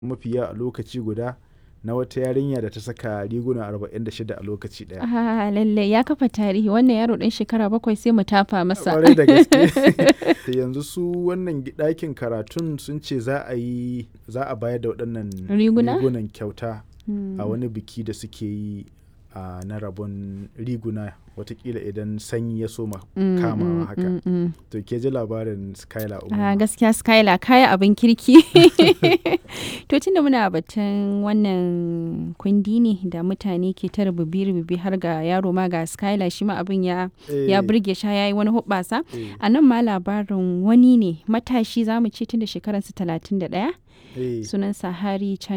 mafiya a lokaci guda na wata yarinya da ta saka riguna 46 a lokaci ɗaya. Ah, lallai ya kafa tarihi wannan yaro ɗan shekara bakwai sai mu tafa masa. Kwarai da gaske. Da yanzu su wannan gi- ɗakin karatun sun ce za a yi za a bayar da waɗannan Riguna? rigunan kyauta Hmm. a wani biki da suke yi a na rabon riguna watakila idan sanyi ya soma Mm, kamawa mm, haka. mm, mm. To ke ji labarin Skylar Ah, Umar. gaskiya Skylar kaya abin kirki. to tunda muna batun wannan kundi ne da mutane ke ta rububi-rububi har ga yaro ma ga Skylar shi ma abin ya ya burge shi ya yi wani hoɓɓasa. A nan ma labarin wani ne matashi za mu ce tun da shekararsa 31 sunansa Hari Chan